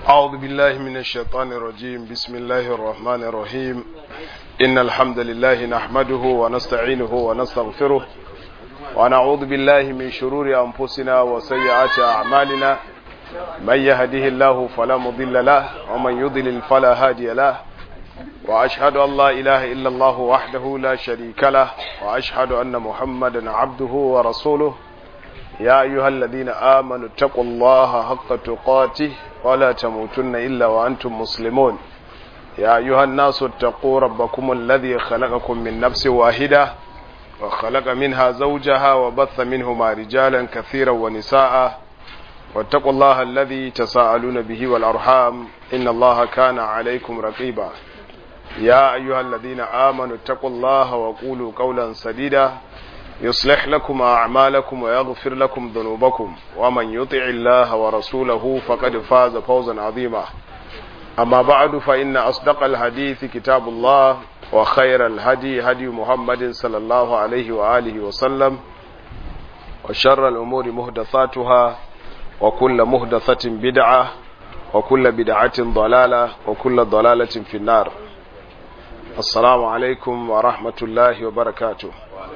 أعوذ بالله من الشيطان الرجيم بسم الله الرحمن الرحيم إن الحمد لله نحمده ونستعينه ونستغفره ونعوذ بالله من شرور أنفسنا وسيئات أعمالنا من يهده الله فلا مضل له ومن يضلل فلا هادي له وأشهد أن لا إله إلا الله وحده لا شريك له وأشهد أن محمدا عبده ورسوله يا أيها الذين آمنوا اتقوا الله حق تقاته ولا تموتن إلا وأنتم مسلمون يا أيها الناس اتقوا ربكم الذي خلقكم من نفس واحدة وخلق منها زوجها وبث منهما رجالا كثيرا ونساء واتقوا الله الذي تساءلون به والأرحام إن الله كان عليكم رقيبا يا أيها الذين آمنوا اتقوا الله وقولوا قولا سديدا يصلح لكم أعمالكم ويغفر لكم ذنوبكم ومن يطع الله ورسوله فقد فاز فوزا عظيما أما بعد فإن أصدق الحديث كتاب الله وخير الهدي هدي محمد صلى الله عليه وآله وسلم وشر الأمور مهدثاتها وكل مهدثة بدعة وكل بدعة ضلالة وكل ضلالة في النار السلام عليكم ورحمة الله وبركاته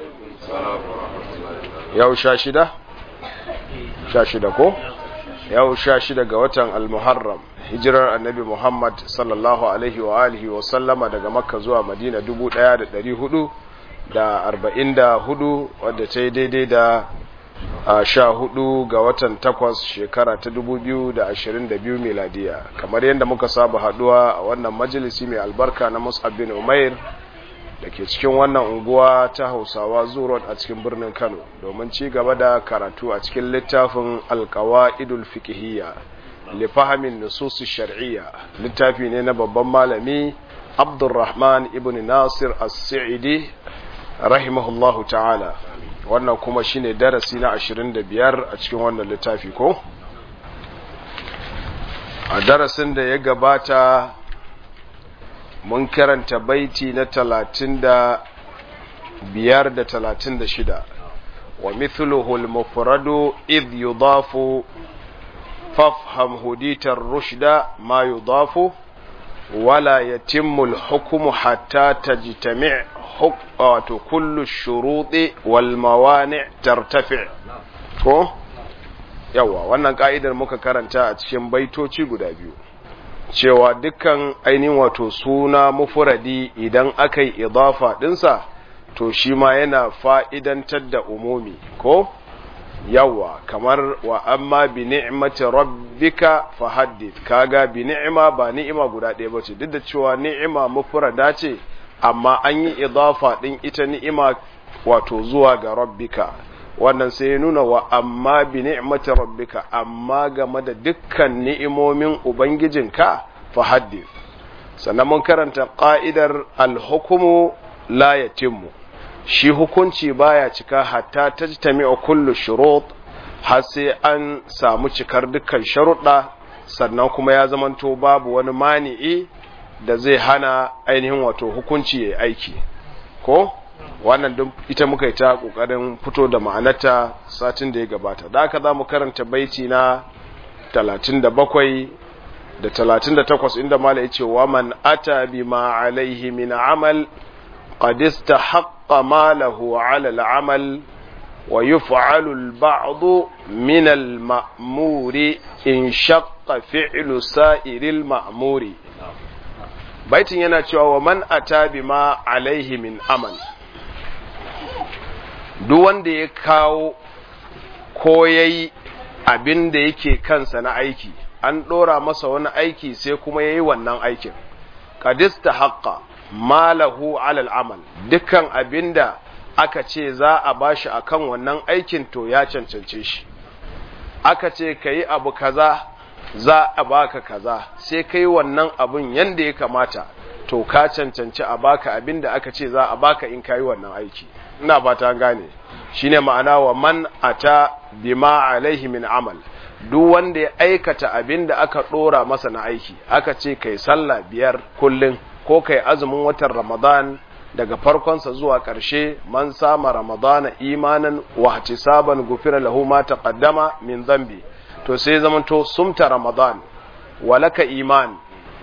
yau sha shida? sha shida ko? yau sha shida ga watan al-muharram hijirar annabi muhammad sallallahu alaihi wa alihi wa sallama daga makka zuwa madina dubu ɗaya da ɗari hudu da arba'in da hudu wadda ta yi daidai da sha hudu ga watan takwas shekara ta dubu biyu da ashirin da biyu miladiya kamar yadda muka saba haduwa a wannan majalisi mai albarka na mus'ab bin umair da ke cikin wannan unguwa ta hausawa zuwa a cikin birnin kano domin ci gaba da karatu a cikin littafin alkawa'idul fiqhiyya li fahimin nusus shar'iyya littafi ne na babban malami abdurrahman ibn nasir as-sa'idi rahimahullahu ta'ala wannan kuma shine darasi na 25 a cikin wannan littafi ko a darasin da ya gabata mun karanta baiti na talatin da biyar da talatin da shida wa mithluhu al-mufradu idh yudafu fafham huditar rushda ma yudafu wala yatimmu al-hukmu hatta tajtami' wato kullu shuruɗi wal mawani' tartafi' ko yawa wannan ka'idar muka karanta a cikin baitoci guda biyu cewa dukkan ainihin wato suna mufuradi idan aka yi idafa ɗinsa to shi ma yana fa'idantar da umumi ko yawa kamar wa amma bi ni'mati rabbika fahaddith kaga bi ni'ima ba ni'ima guda ɗaya bace duk da cewa ni'ima mufrada ce amma an yi idafa ɗin ita ni'ima wato zuwa ga rabbika wannan sai ya nuna wa amma bi ni'mati rabbika amma game da dukkan ni'imomin ubangijinka fa haddith sannan mun karanta qa'idar al-hukmu la yatimmu shi hukunci baya cika hatta tajtami'u kullu shurut har sai an samu cikar dukkan sharuɗa sannan kuma ya zamanto babu wani mani'i da zai hana ainihin wato hukunci yayi aiki ko wannan don ita muka yi ta ƙoƙarin fito da ma'anarta satin da ya gabata da aka za mu karanta baiti na 37 da 38 inda mala ya ce wa man ata bi ma alaihi min amal qad istahaqqa malahu ala al-amal wa yuf'alu al-ba'd min al-ma'muri in shaqqa fi'lu sa'iril ma'muri baitin yana cewa wa man ata bi ma alaihi min amal duk wanda ya kawo ko ya yi abin da yake kansa na aiki an ɗora masa wani aiki sai kuma ya yi wannan aikin kadista haƙƙa malahu alal amal dukkan abin da aka ce za a bashi akan wannan aikin to ya cancance shi aka ce ka yi abu kaza za a baka kaza sai kai wannan abun yanda ya kamata to ka cancanci a baka abin da aka ce za a baka in kayi wannan aiki ina ba ta gane shine ma'ana wa man ata bima alaihi min amal duk wanda ya aikata abin da aka dora masa na aiki aka ce kai sallah biyar kullun ko kai azumin watan ramadan daga farkonsa zuwa ƙarshe man sama ramadana imanan wa ihtisaban gufira lahu ma taqaddama min dhanbi to sai zamanto sumta ramadan walaka iman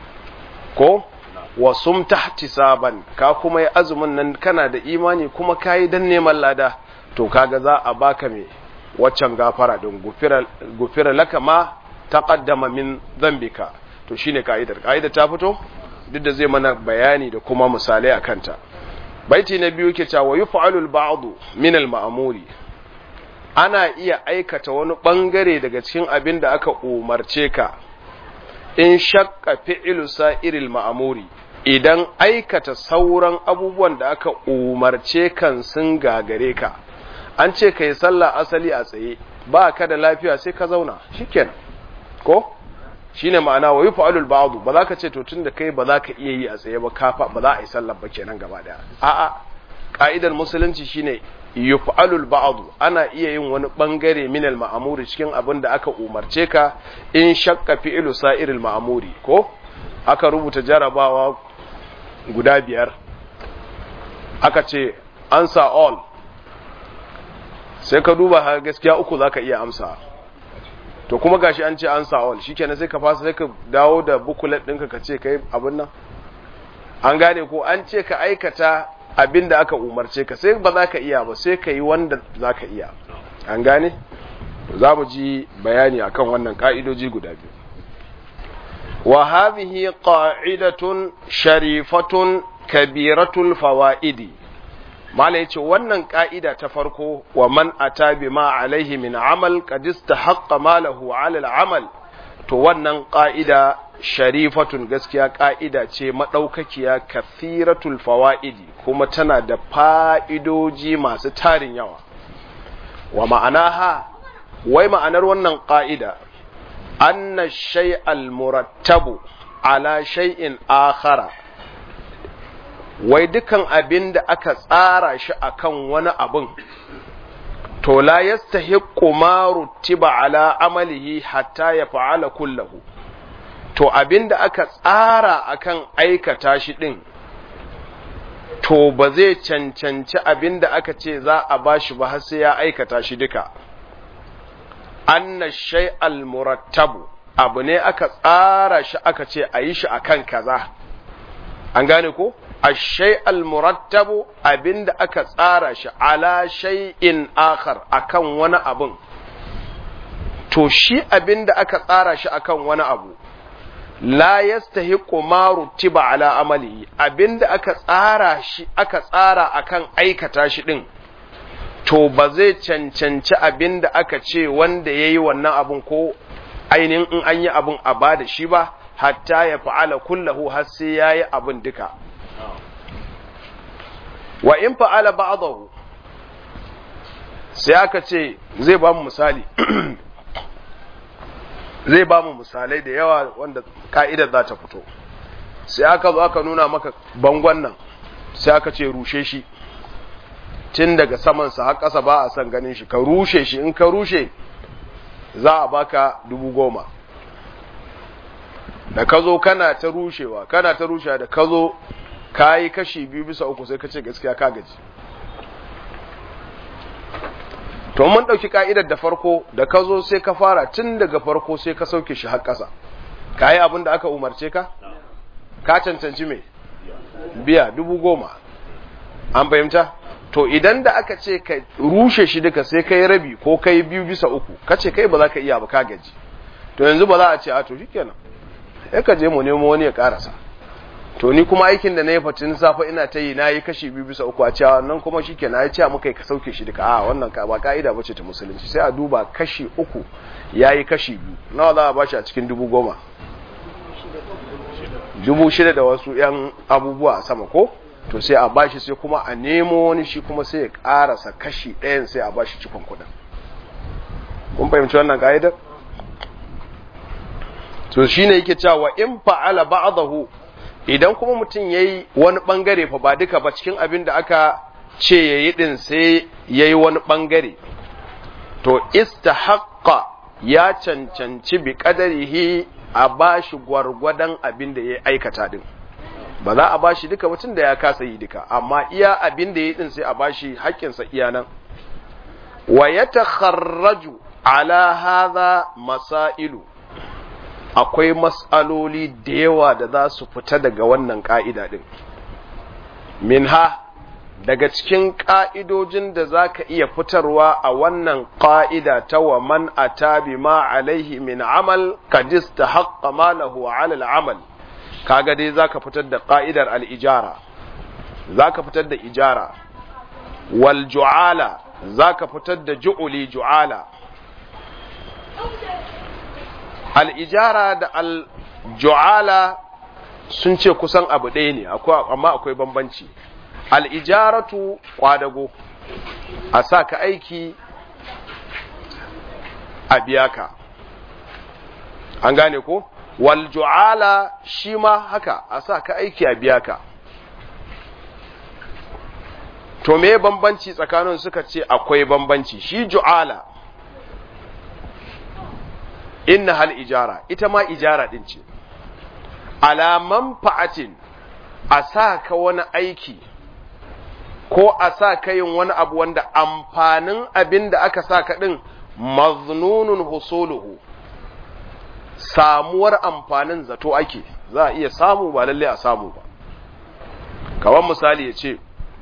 ko wa sumta ihtisaban ka kuma yi azumin nan kana da imani kuma kayi dan neman lada to kaga za a baka me waccan gafara din gufira gufira laka ma taqaddama min dhanbika to shine kaidar kaidar ta fito duk da zai mana bayani da kuma misalai akan ta baiti na biyu ke cewa yuf'alu al-ba'd min al-ma'muri ana iya aikata wani bangare daga cikin abin da aka umarce ka in shakka fi'lu sa'iril ma'muri idan aikata sauran abubuwan da aka umarce kan sun gagare ka an ce kai sallah asali a tsaye ba ka da lafiya sai ka zauna shikenan ko shine ma'ana wa yuf'alul ba'd ba za ka ce to tunda kai ba za ka iya yi a tsaye ba kafa ba za a yi sallar ba kenan gaba daya a'a ka'idar musulunci shine yuf'alul ba'd ana iya yin wani bangare min al ma'muri cikin abin da aka umarce ka in shakka fi'lu sa'iril ma'muri ko aka rubuta jarabawa guda biyar aka ce answer all sai ka duba har gaskiya uku zaka iya amsa to kuma gashi an ce answer all shikenan sai ka fasa sai ka dawo da bukulet ɗinka ka ce kai abin nan an gane ko an ce ka aikata abin da aka umarce ka sai ba za ka iya ba sai ka yi wanda za ka iya an gane za mu ji bayani akan wannan ka'idoji guda biyu wa hadhihi qa'idatun sharifatun kabiratul fawaidi mala yace wannan ka'ida ta farko wa man ata bima alaihi min amal qad istahaqqa malahu ala al-amal to wannan ka'ida sharifatun gaskiya ka'ida ce madaukakiya kathiratul fawaidi kuma tana da fa'idoji masu tarin yawa wa ma'anaha wai ma'anar wannan ka'ida anna shay'al murattabu ala shay'in akhara wai dukan abin da aka tsara shi akan wani abin to la yastahiqqu ma rutiba ala amalihi hatta ya fa'ala kullahu to abin da aka tsara akan aikata shi din to ba zai cancanci abin da aka ce za a bashi ba har sai ya aikata shi duka anna shay'al murattabu abu ne aka tsara shi aka ce a yi shi akan kaza an gane ko ashai almurattabu abinda aka tsara shi ala shay'in akhar akan wani abun to shi abinda aka tsara shi akan wani abu la yastahiqu ma rutiba ala amali abinda aka tsara shi aka tsara akan aikata shi din to ba zai cancanci abinda aka ce wanda yayi wannan abun ko ainihin in an yi abun a bada shi ba hatta ya fa'ala kullahu har sai yayi abun duka wa in fa'ala ba'dahu sai aka ce zai ba mu misali zai ba mu misalai da yawa wanda ka'idar za ta fito sai aka zo aka nuna maka bangon nan sai aka ce rushe shi tun daga samansa har ƙasa ba a son ganin shi ka rushe shi in ka rushe za a baka dubu goma da ka zo kana ta rushewa kana ta rushewa da ka zo ka yi kashi biyu bisa uku sai ka ce gaskiya ka gaji to mun ɗauki ka'idar da farko da ka zo sai ka fara tun daga farko sai ka sauke shi har ƙasa ka yi abin da aka umarce ka ka cancanci mai biya dubu goma an fahimta to idan da aka ce ka rushe shi duka sai ka yi rabi ko ka yi biyu bisa uku ka ce kai ba za ka iya ba ka gaji to yanzu ba za a ce a to shikenan ya ka je mu nemo wani ya karasa to ni kuma aikin da na yi fatin safa ina ta yi na yi kashi biyu bisa uku a cewa nan kuma shi ke na yi cewa muka yi ka sauke shi duka a wannan ka ba ka'ida ba ce ta musulunci sai a duba kashi uku ya yi kashi biyu nawa za a bashi a cikin dubu goma dubu shida da wasu yan abubuwa a sama ko to sai a bashi sai kuma a nemo wani shi kuma sai ya karasa kashi ɗayan sai a bashi cikon kuɗin kun fahimci wannan ka'idar to shine yake cewa in fa'ala ba'dahu idan kuma mutum yayi wani bangare fa ba duka ba cikin abin da aka ce yayi din sai yayi wani bangare to istahaqqa ya cancanci bi qadarihi a bashi gwargwadon abin da ya aikata din ba za a bashi duka mutum da ya kasa yi duka amma iya abin da ya din sai a bashi haƙƙinsa iya nan wa yatakharraju ala hadha masailu akwai matsaloli da yawa da za su fita daga wannan ƙa'ida ɗin. Minha daga cikin ƙa'idojin da za ka iya fitarwa a wannan ƙa'ida ta wa man a tabi ma alaihi min amal kadis ta haƙƙa malahu alal amal, kaga dai za ka fitar da ƙa'idar al'ijara, za ka fitar da ijara, wal ju'ala za ka fitar da ju'uli ju'ala. al'ijara da al'ju'ala sun ce kusan abu ɗaya ne amma akwai bambanci al'ijaratu ƙwadago a sa ka aiki a biya ka an gane ko walju'ala shi ma haka a sa ka aiki a biya ka to me bambanci tsakanin suka ce akwai bambanci shi ju'ala inna hal ijara ita ma ijara din ce alaman fa'atin a sa ka wani aiki ko a sa ka yin wani abu wanda amfanin abin da aka sa ka ɗin maznunun husuluhu samuwar amfanin zato ake za a iya samu ba lalle a samu ba kawan misali ya ce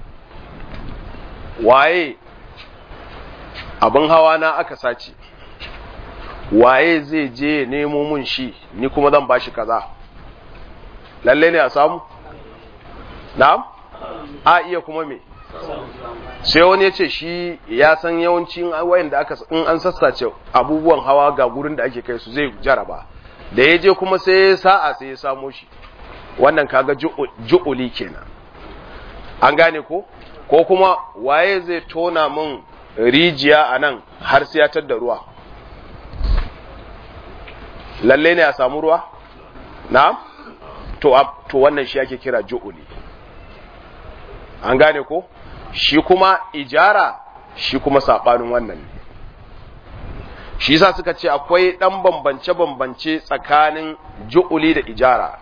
waye abin hawa na aka sace waye zai je ya nemo mun shi ni kuma zan bashi kaza lalle ne a samu na'am a iya kuma me sai wani ya ce shi ya san yawancin wayan da aka in an sassace abubuwan hawa ga gurin da ake kai su zai jaraba da ya je kuma sai ya sa'a sai ya samo shi wannan kaga ju'uli kenan an gane ko ko kuma waye zai tona min rijiya a nan har sai ya tadda ruwa lalle ne a samu ruwa na to to wannan shi ake kira ju'uli an gane ko shi kuma ijara shi kuma sabanin wannan ne shi yasa suka ce akwai dan bambance bambance tsakanin ju'uli da ijara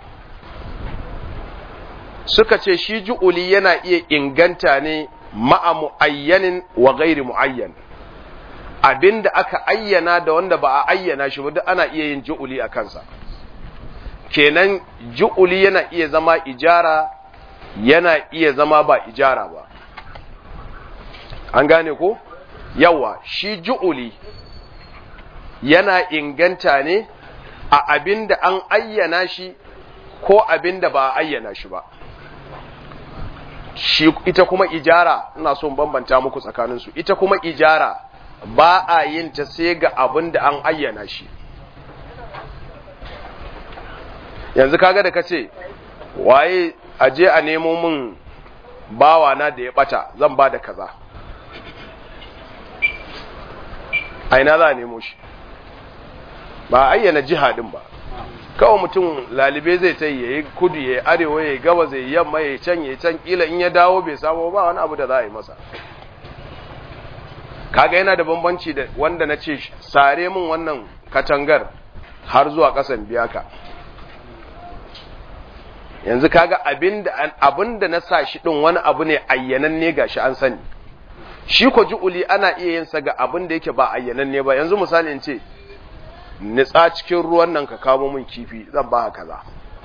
suka ce shi ju'uli yana iya inganta ne ma'a mu'ayyanin wa gairi mu'ayyan abinda aka ayyana da wanda ba a ayyana shi ba duk ana iya yin ju'uli a kansa kenan ju'uli yana iya zama ijara yana iya zama ba ijara ba an gane ko yawa shi ju'uli yana inganta ne a abinda an ayyana shi ko abinda ba a ayyana shi ba shi ita kuma ijara ina so bambanta muku tsakaninsu ita kuma ijara ba a yin ta sai ga abin da an ayyana shi yanzu kaga da kace waye aje a nemo min bawa na da ya bata zan ba da kaza aina za a nemo shi ba ayyana jiha din ba kawai mutum lalibe zai ta yi ya yi kudu ya yi arewa ya yi gaba zai yi yamma ya yi can ya yi can kila in ya dawo bai samu ba wani abu da za a yi masa kaga yana da bambanci da wanda na ce sare min wannan katangar har zuwa ƙasan biyaka yanzu kaga abin da na sa shi ɗin wani abu ne ayyananne ga shi an sani shi ko ju'uli ana iya yin sa ga abin da yake ba ayyananne ba yanzu misali in ce nitsa cikin ruwan nan ka kamo min kifi zan ba kaza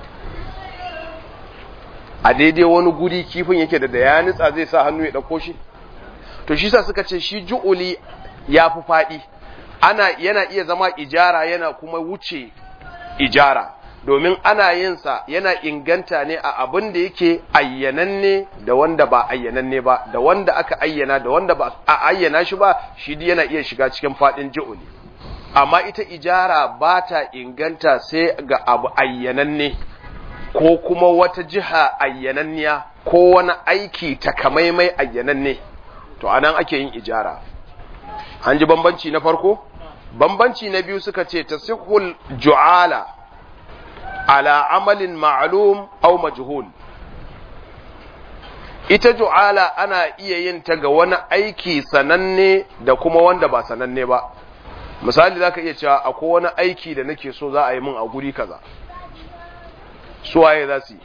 a daidai wani guri kifin yake da da ya nitsa zai sa hannu ya ɗauko shi to shi sa suka ce shi ju'uli ya fi faɗi ana yana iya zama ijara yana kuma wuce ijara domin ana yin sa yana inganta ne a abin da yake ayyananne da wanda ba ayyananne ba da wanda aka ayyana da wanda ba a ayyana shi ba shi yana iya shiga cikin faɗin ju'uli amma ita ijara ba ta inganta sai ga abu ayyananne ko kuma wata jiha ayyananniya ko wani aiki takamaimai ayyananne to anan ake yin ijara an ji bambanci na farko bambanci na biyu suka ce tasihul ju'ala ala amalin ma'lum aw majhul ita ju'ala ana iya yin ta ga wani aiki sananne da kuma wanda ba sananne ba misali zaka iya cewa akwai wani aiki da nake so za a yi min a guri kaza su waye za su yi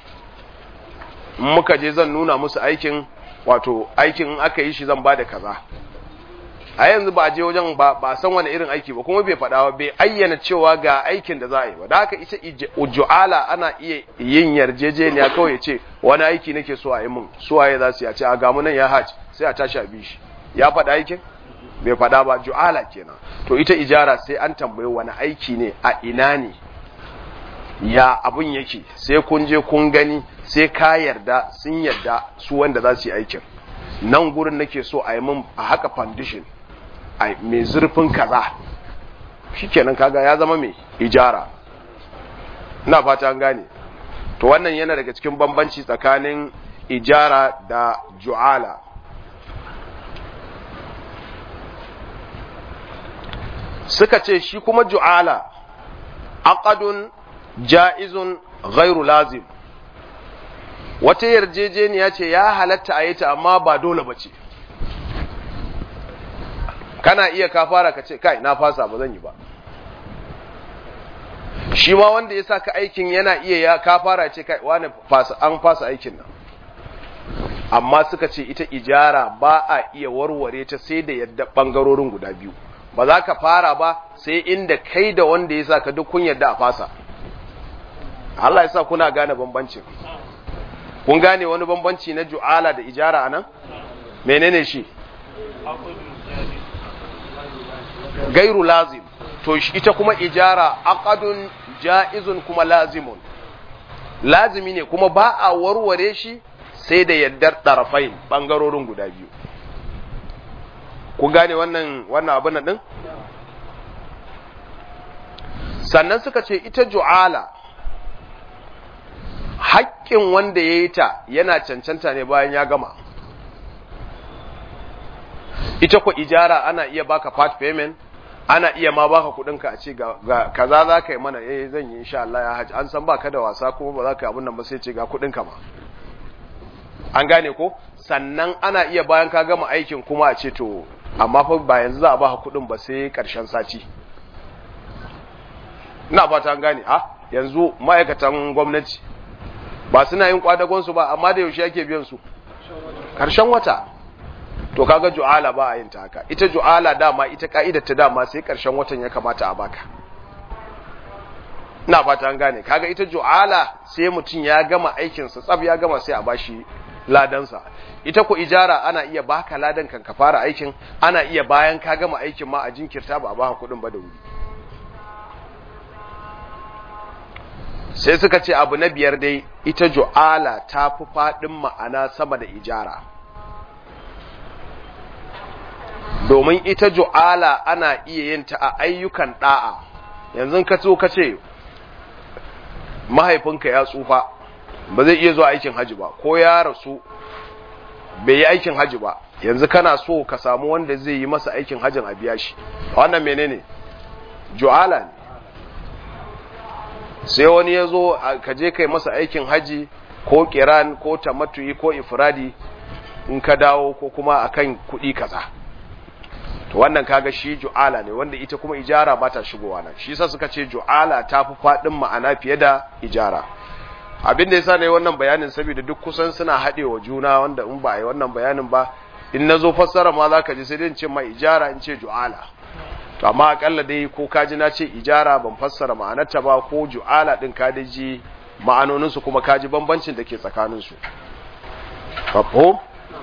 muka je zan nuna musu aikin wato aikin in aka yi shi zan ba da kaza a yanzu ba a je wajen ba ba san wani irin aiki ba kuma bai faɗa ba bai ayyana cewa ga aikin da za a yi ba da haka ita ju'ala ana iya yin yarjejeniya kawai ya ce wani aiki nake so a yi min suwaye za su yi a ce a gamu nan ya hajj sai a tashi a bi shi ya faɗa aikin bai faɗa ba ju'ala kenan to ita ijara sai an tambayi wani aiki ne a ina ne ya abun yake sai kun je kun gani sai ka yarda sun yarda su wanda za su yi aikin nan gurin nake so a yi min a haka foundation a mai zurfin kaza shikenan kaga ya zama mai ijara ina fata an gane to wannan yana daga cikin bambanci tsakanin ijara da ju'ala suka ce shi kuma ju'ala aqadun ja'izun ghairu lazim wata yarjejeniya ce ya halatta a yi ta amma ba dole ba ce kana iya ka fara ka ce kai na fasa ba zan yi ba shi ma wanda ya sa ka aikin yana iya ya ka fara ce kai wani fasa an fasa aikin nan amma suka ce ita ijara ba a iya warware ta sai da yadda bangarorin guda biyu ba za ka fara ba sai inda kai da wanda ya sa ka duk kun yadda a fasa Allah ya sa kuna gane bambancin kun gane wani bambanci na ju'ala da ijara anan menene shi gairu lazim to ita kuma ijara aqadun ja'izun kuma lazimun lazimi ne kuma ba a warware shi sai da yaddar ɗarafai ɓangarorin guda biyu ku gane wannan wannan abin din sannan suka ce ita ju'ala haƙƙin wanda ya yi ta yana cancanta ne bayan ya gama ita ku ijara ana iya baka part payment ana iya ma baka kudinka a ce ga kaza za ka yi mana eh zan yi insha Allah ya haji an san baka da wasa kuma ba za ka yi abin nan ba sai ce ga kudinka ma an gane ko sannan ana iya bayan ka gama aikin kuma a ce to amma fa ba yanzu za a baka kudin ba sai karshen sati ina fata an gane a yanzu ma'aikatan gwamnati ba suna yin kwadagon su ba amma da yaushe ake biyan su karshen wata to kaga ju'ala ba a yin ta haka ita ju'ala dama ita ka'idar ta dama sai karshen watan ya kamata a baka ina fata an gane kaga ita ju'ala sai mutum ya gama aikin sa tsab ya gama sai a bashi ladansa ita ko ijara ana iya baka ladan kan ka fara aikin ana iya bayan ka gama aikin ma a jinkirta ba a baka kuɗin ba da wuri sai suka ce abu na biyar dai ita ju'ala ta fi faɗin ma'ana sama da ijara domin ita ju'ala ana iya yin ta a ayyukan da'a yanzu ka so ka ce mahaifinka ya tsufa ba zai iya zuwa aikin haji ba ko ya rasu bai yi aikin haji ba yanzu kana so ka samu wanda zai yi masa aikin hajin a biya shi wannan menene ju'ala ne sai wani ya zo ka je kai masa aikin haji ko kiran ko tamattu'i ko ifradi in ka dawo ko kuma akan kuɗi kaza to wannan kaga shi ju'ala ne wanda ita kuma ijara ba ta shigowa nan shi yasa suka ce ju'ala ta fi faɗin ma'ana fiye da ijara abin da yasa ne wannan bayanin saboda duk kusan suna haɗewa juna wanda in ba a yi wannan bayanin ba in na zo fassara ma za ka ji sai dai in ce ma ijara in ce ju'ala to amma akalla dai ko ka ji na ce ijara ban fassara ma'anarta ba ko ju'ala din ka dai ji ma'anoninsu kuma ka ji bambancin da ke tsakaninsu mafhum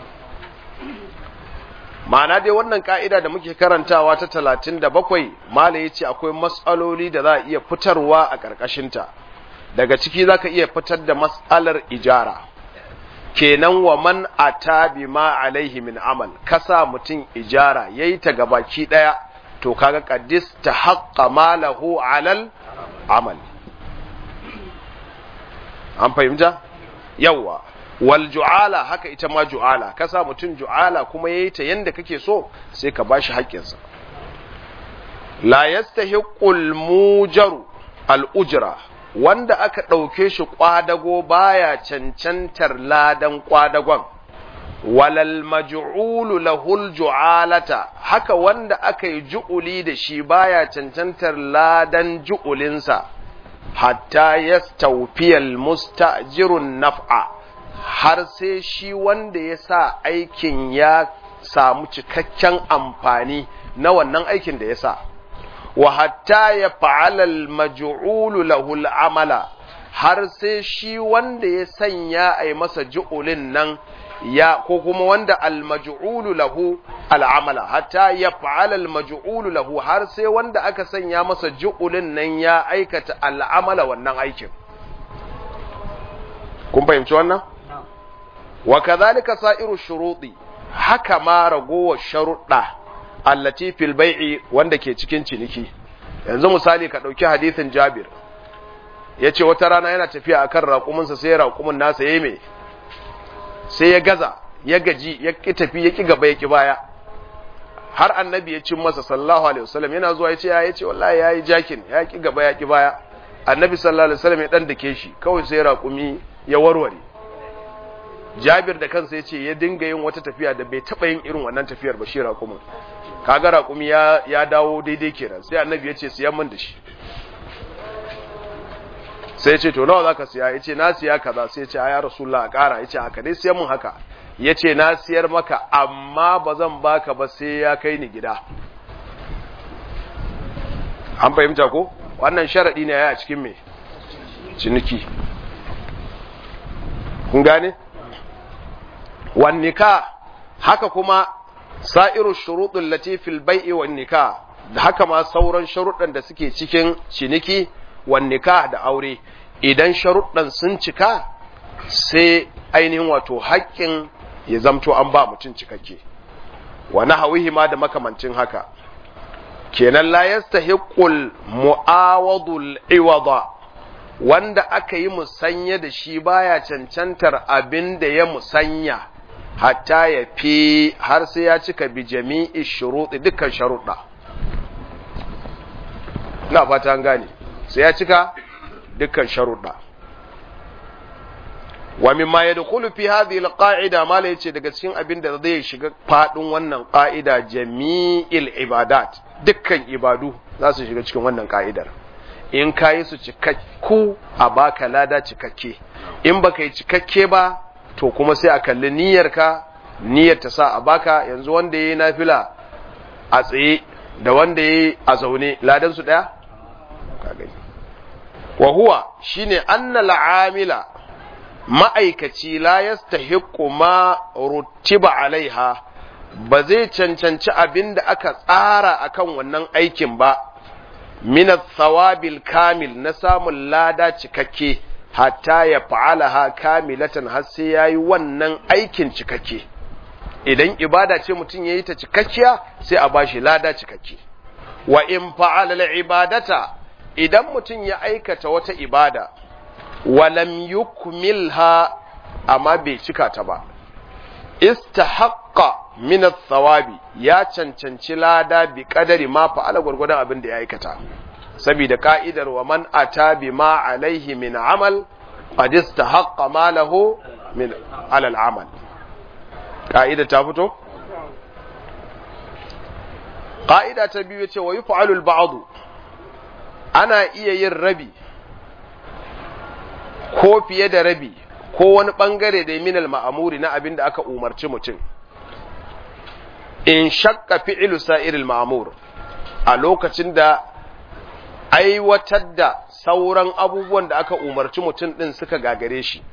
ma'ana dai wannan ka'ida da muke karantawa ta talatin da bakwai mala ya ce akwai matsaloli da za a iya fitarwa a ƙarƙashinta daga ciki za ka iya fitar da matsalar ijara kenan wa man ata bi ma alaihi min amal kasa mutum ijara yayi ta gabaki ɗaya to kaga qaddis ta haqqa malahu alal amal an fahimta yawa wal ju'ala haka ita ma ju'ala ka sa mutum ju'ala kuma yayi ta yanda kake so sai ka bashi haƙƙinsa la yastahiqul mujaru al ujra wanda aka ɗauke shi ƙwadago baya cancantar ladan ƙwadagon walal maj'ulu lahul ju'alata haka wanda aka yi ju'uli da shi baya cancantar ladan ju'ulinsa hatta yastawfiyal mustajirun naf'a har sai shi wanda ya sa aikin ya samu cikakken amfani na wannan aikin da ya sa wa hatta ya fa'ala al-maj'ulu lahu al-amala har sai shi wanda ya sanya a yi masa ju'ulin nan ya ko kuma wanda al-maj'ulu lahu al-amala hatta ya fa'ala al-maj'ulu lahu har sai wanda aka sanya masa ju'ulin nan ya aikata al-amala wannan aikin kun fahimci wannan wa kadhalika sa'iru shuruɗi haka ma ragowar sharuɗa allati fil bai'i wanda ke cikin ciniki yanzu misali ka ɗauki hadisin Jabir yace wata rana yana tafiya akan raƙuminsa sai raƙumin nasa yayi me sai ya gaza ya gaji ya ki tafi ya ki gaba ya ki baya har annabi ya cin masa sallallahu alaihi wasallam yana zuwa yace ya yace wallahi yayi jakin ya ki gaba ya ki baya annabi sallallahu alaihi wasallam ya dan dake shi kawai sai raƙumi ya warware Jabir da kansa ya ce ya dinga yin wata tafiya da bai taɓa yin irin wannan tafiyar ba shi raƙumin kaga raƙumi ya, ya dawo daidai kenan sai annabi ya ce siyan min da shi sai ya ce to nawa zaka siya ya ce na siya kaza sai ya ce ya rasulullah a ƙara ya ce haka dai siyan min haka ya ce na siyar maka amma ba zan baka ba sai ya kai ni gida an fahimta ko wannan sharaɗi ne ya a cikin me ciniki kun gane wan nika haka kuma sa'iru shuruɗin latifil bai'i wan nika da haka ma sauran sharuɗan da suke cikin ciniki wan nika da aure idan sharuɗan sun cika sai ainihin wato haƙƙin ya zamto an ba mutum cikakke wa nahawihi ma da makamancin haka kenan la yastahiqul mu'awadul iwada wanda aka yi musanya da shi baya cancantar abin da ya musanya hatta ya fi har sai ya cika bi jami'i shuruɗi dukkan sharuɗa na fata gane sai ya cika dukkan sharuɗa wa mimma yadkhulu fi hadhihi alqa'ida mala yace daga cikin abin da zai shiga fadin wannan qa'ida jami'il ibadat dukkan ibadu za su shiga cikin wannan ka'idar in kayi su cikakku a baka lada cikakke in baka yi cikakke ba to kuma sai a kalli niyyarka niyyar ta sa a baka yanzu wanda yayi nafila a tsaye da wanda yayi a zaune ladan su daya ka gani wa huwa shine annal amila ma'aikaci la yastahiqqu ma rutiba alaiha ba zai cancanci abin da aka tsara akan wannan aikin ba min thawabil kamil na samun lada cikakke hatta ya fa'alaha kamilatan har sai yayi wannan aikin cikakke idan ibada ce mutum yayi ta cikakkiya sai a bashi lada cikakke wa in fa'ala al-ibadata idan mutum ya aikata wata ibada walam yukmilha amma bai cika ta ba istahaqqa min thawabi ya cancanci lada bi kadari ma fa'ala gurgurdan abin da ya aikata saboda ka'idar wa man ata bi ma alaihi min amal qad istahaqqa ma lahu min ala al-amal ka'ida ta fito ka'ida ta biyu ce wa yuf'alu al-ba'd ana iya yin rabi ko fiye da rabi ko wani bangare da minal ma'amuri na abin da aka umarci mutum in shakka fi'ilu sa'iril ma'amur a lokacin da aiwatar da sauran abubuwan da aka umarci mutum din suka gagare shi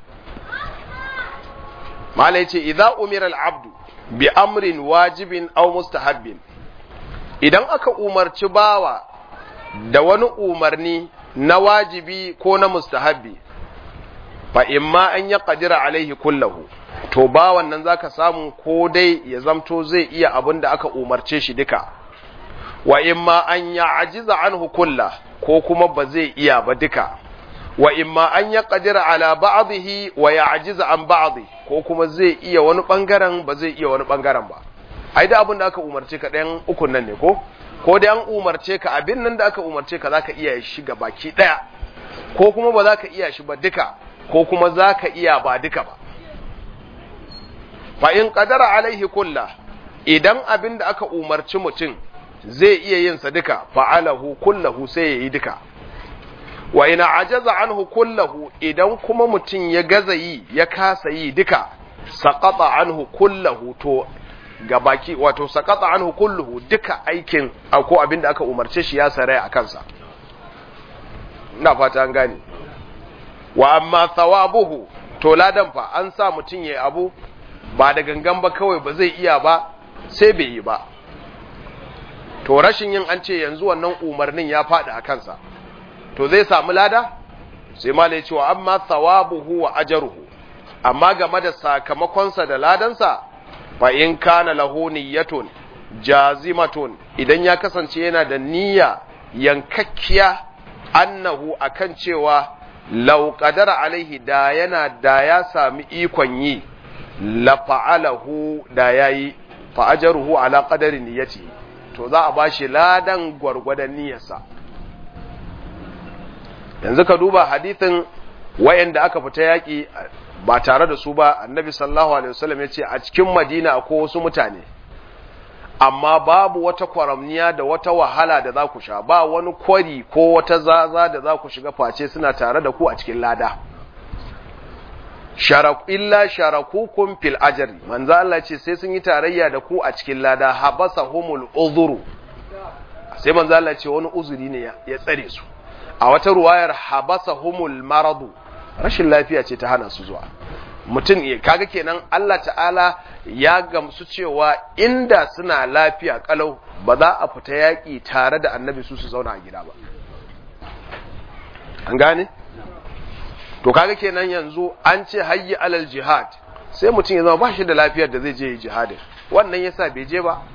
mala yace idza umira al-abdu bi amrin wajibin aw mustahabbin idan aka umarci bawa da wani umarni na wajibi ko na mustahabbi fa imma an ya qadira alaihi kullahu to ba wannan zaka samu ko dai ya zamto zai iya abin da aka umarce shi duka wa imma an ya ajiza anhu kulla ko kuma ba zai iya ba duka wa imma an ya qadira ala ba'dihi wa ya ajiza an ba'di ko kuma zai iya wani bangaren ba zai iya wani bangaren ba ai da abin da aka umarce ka ɗayan ukun nan ne ko ko dai an umarce ka abin nan da aka umarce ka zaka iya shi ga baki ɗaya ko kuma ba za ka iya shi ba duka ko kuma za ka iya ba duka ba fa in qadara alaihi kulla idan abin da aka umarci mutum zai iya yin sa duka fa'alahu kullahu sai ya yi duka wa ina ajaza anhu kullahu idan kuma mutum ya gaza yi ya kasa yi duka saqata anhu kullahu to gabaki wato sakata anhu kulluhu duka aikin ko abin da aka umarce shi ya saraya a kansa ina fata an gane wa amma thawabuhu to ladan fa an sa mutum yayi abu ba da gangan ba kawai ba zai iya ba sai bai yi ba to rashin yin an ce yanzu wannan umarnin ya faɗi a kansa to zai samu lada sai ma ya ce wa amma thawabuhu wa ajruhu amma game da sakamakonsa da ladansa fa in kana lahu niyyatun jazimatun idan ya kasance yana da niyya yankakkiya annahu akan cewa law qadara alaihi da yana da ya sami ikon yi la fa'alahu da yayi fa ajruhu ala qadari niyyati to za a bashi ladan gwargwadon niyyarsa yanzu ka duba hadithin wayanda aka fita yaki ba tare da su ba annabi sallallahu alaihi wasallam yace a cikin madina akwai wasu mutane amma babu wata kwaramniya da wata wahala da za ku sha ba wani kwari ko wata zaza da za ku shiga face suna tare da ku a cikin lada sharak illa sharakukum fil ajri manzo Allah ce sai sun yi tarayya da ku a cikin lada habasahumul uzuru sai manzo Allah ce wani uzuri ne ya tsare su a wata ruwayar habasahumul maradu rashin lafiya ce ta hana su zuwa mutum kaga kenan Allah ta'ala ya gamsu cewa inda suna lafiya kalau ba za a fita yaƙi tare da annabi su su zauna a gida ba an gane to kaga kenan yanzu an ce hayyi alal jihad sai mutum ya zama ba shi da lafiyar da zai je jihadin wannan yasa bai je ba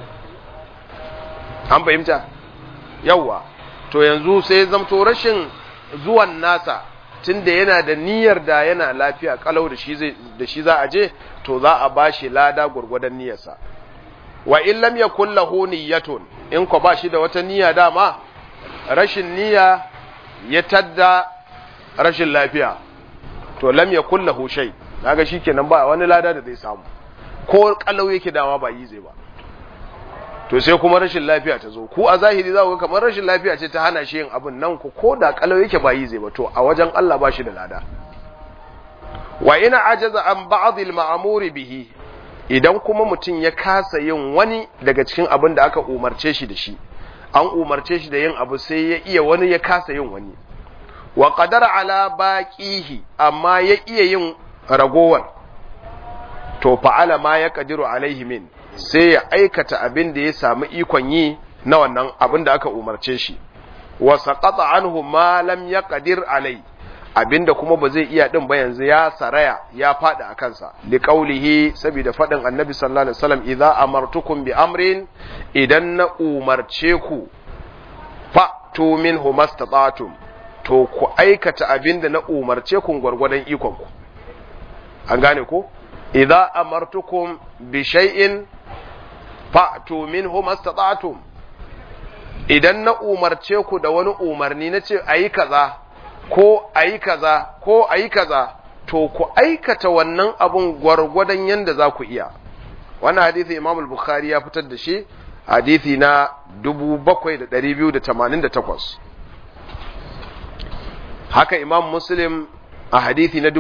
an fahimta yawwa to yanzu sai zamto rashin zuwan nasa tunda yana da niyyar da yana lafiya kalau da shi da shi za a je to za a bashi lada gurgurdan niyyarsa wa in lam yakul lahu niyyatun in ko ba shi da wata niyya dama rashin niyya ya tadda rashin lafiya to lam yakul lahu shay kaga shikenan ba wani lada da zai samu ko kalau yake dama ba yi zai ba to sai kuma rashin lafiya ta zo ku a zahiri za ku ga kamar rashin lafiya ce ta hana shi yin abin nan ku ko da kalau yake ba yi zai ba to a wajen Allah ba shi da lada wa ina ajaza an ba'd al ma'mur bihi idan kuma mutum ya kasa yin wani daga cikin abin da aka umarce shi da shi an umarce shi da yin abu sai ya iya wani ya kasa yin wani wa qadara ala baqihi amma ya iya yin ragowar to fa'ala ma ya qadiru alaihi min sai ya aikata abin da ya samu ikon yi na wannan abin da aka umarce shi wa saqata anhu ma lam yaqdir alai abinda kuma ba zai iya din ba yanzu ya saraya ya fadi a kansa li qaulihi saboda fadin annabi sallallahu alaihi wasallam idza amartukum bi amrin idan na umarce ku fa tu minhu mastata'tum to ku aikata abinda na umarce ku gwargwadon ikon ku an gane ko idza amartukum bi shay'in fa'tu minhu mastata'tum idan na umarce ku da wani umarni na ce ayi kaza ko ayi kaza ko ayi kaza to ku aikata wannan abun gwargwadon yanda za ku iya wannan hadisi Imam al-Bukhari ya fitar da shi hadisi na 7288 haka Imam Muslim a hadisi na